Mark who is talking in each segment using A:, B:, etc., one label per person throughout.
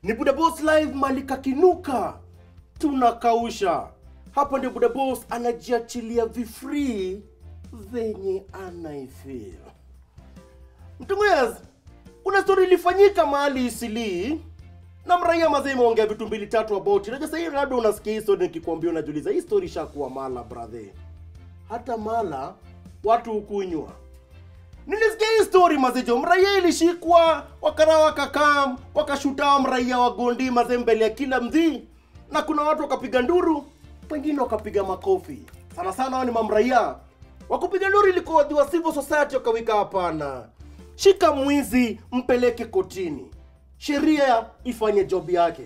A: ni Buda Boss live malika kinuka tunakausha hapa ndio Buda Boss anajiachilia vifree venye anaifeel mtungwez kuna story ilifanyika mahali isilii na mraia mazee imeongea vitu mbili tatu about najua sahii labda unasikia hii story nikikwambia unajiuliza hii story ishakuwa mala brother hata mala watu hukunywa nilisikia hii story mazejo mraia ilishikwa wakara wakakam wakashuta mraia wa gondi mazee mbele ya kila mdhii na kuna watu wakapiga nduru wengine wakapiga makofi sana sana hao ni mamraia wakupiga nduru ilikuwa wa civil society wakawika hapana shika mwizi mpeleke kotini sheria ifanye job yake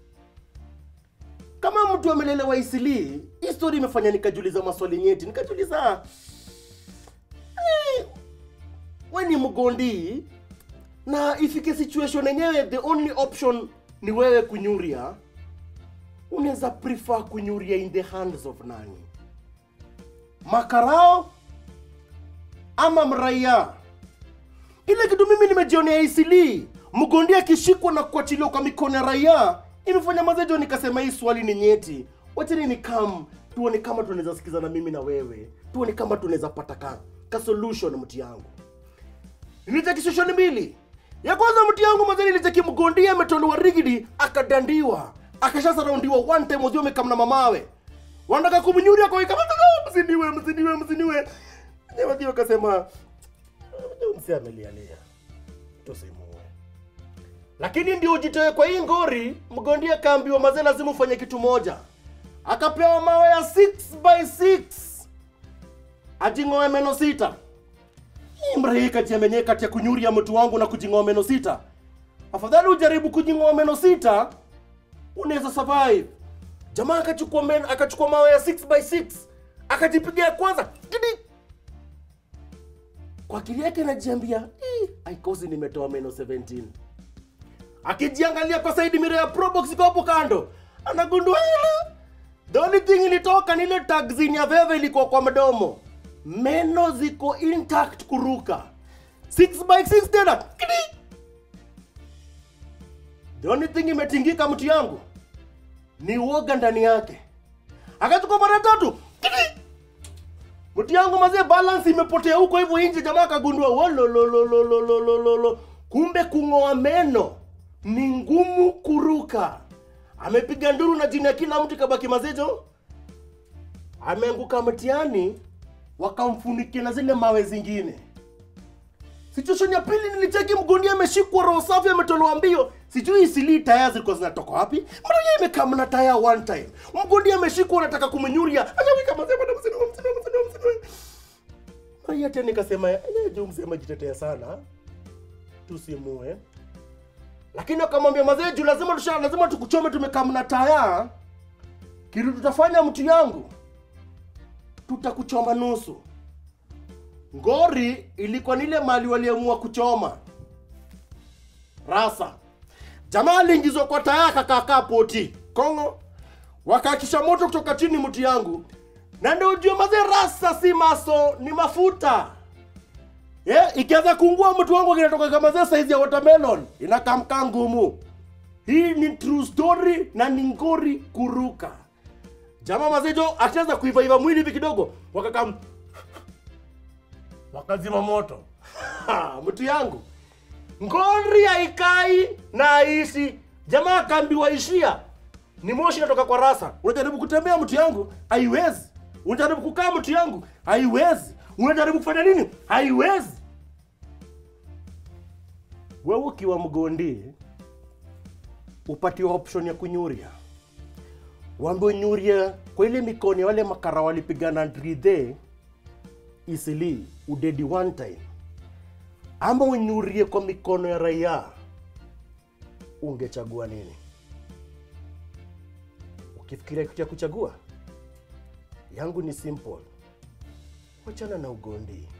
A: kama mtu amelelewa isilii hii story imefanya nikajiuliza maswali nyeti nikajiuliza eh, we ni mgondi na ifike situation yenyewe the only option ni wewe kunyuria unaweza prefer kunyuria in the hands of nani makarao ama mraia ile kitu mimi nimejionea isili mgondi akishikwa na kuachiliwa kwa mikono ya raia imefanya mazejo nikasema hii swali ni nyeti wacheni ni kam tuone kama tunaweza sikizana mimi na wewe tuone kama tunaweza pata ka, ka solution mti yangu nilitaki solution mbili ya kwanza mti yangu mazeni nilitaki mgondi ametolewa rigidi akadandiwa akashasaraundiwa one time wazio amekamna mamawe wanataka kumnyuria kwa kama msiniwe msiniwe msiniwe wazio akasema msi amelialia tusimuue lakini ndio ujitoe kwa hii ngori mgondi akaambiwa mazee lazima ufanye kitu moja akapewa mawe ya 6 by 6 ajing'oe meno sita hii mrei kati ya menyewe kati ya kunyuria mtu wangu na kujing'oa meno sita afadhali ujaribu kujing'oa meno sita unaweza survive jamaa akachukua men akachukua mawe ya 6 by 6 akajipiga ya kwanza Tidi! kwa akili yake anajiambia "Ih, aikosi nimetoa meno 17 akijiangalia kwa side mirror ya probox iko hapo kando anagundua ile the only thing ilitoka ni ile taxini ya veve ilikuwa kwa mdomo meno ziko intact kuruka 6 by 6 tena Kidi! the only thing imetingika mtu yangu ni uoga ndani yake akachukua mara tatu Kidi! mti yangu mazee balance imepotea huko hivyo nje jamaa akagundua wolololololololo kumbe kung'oa meno ni ngumu kuruka amepiga nduru na jini ya kila mtu kabaki mazejo ameanguka mtiani wakamfunikia na zile mawe zingine situation ya pili nilicheki mgondi ameshikwa roho safi ametolewa mbio sijui isilii taya zilikuwa zinatoka wapi mmoja imekaa mna taya one time mgondi ameshikwa anataka kumnyuria ashawika mazee bwana msiniwe msiniwe msiniwe msiniwe Maria tena nikasema "Eh, juu mzee amejitetea sana tusimue lakini akamwambia mazee juu lazima tusha lazima tukuchome tumekaa mna taya kitu tutafanya mtu yangu tutakuchoma nusu ngori ilikuwa ni ile mali waliamua kuchoma rasa jamaa aliingizwa kwa taya akakaakaa poti kongo wakaakisha moto kutoka chini mti yangu na ndio ujue mazee rasa si maso ni mafuta yeah, ikianza kuungua mtu wangu kinatoka kama zee saizi ya watermelon inakamkaa ngumu hii ni true story na ni ngori kuruka jamaa mazejo achaweza kuivaiva mwili hivi kidogo wakakam wakazima moto Ha, mtu yangu ngori haikai na haishi jamaa akaambiwa ishia ni moshi inatoka kwa rasa unajaribu kutembea mtu yangu haiwezi unajaribu kukaa mtu yangu haiwezi unajaribu kufanya nini haiwezi wewe ukiwa mgondi upatiwa option ya kunyuria wambe nyuria kwa ile mikono ya wale makara walipigana dridhe isili udedi one time ama unyurie kwa mikono ya raia ungechagua nini ukifikiria kitu ya kuchagua yangu ni simple wachana na ugondi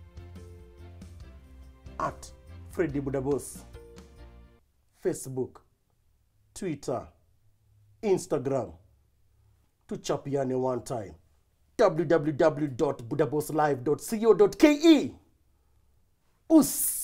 A: at fredi budabos facebook twitter instagram tuchapiane one time www.budaboslive.co.ke us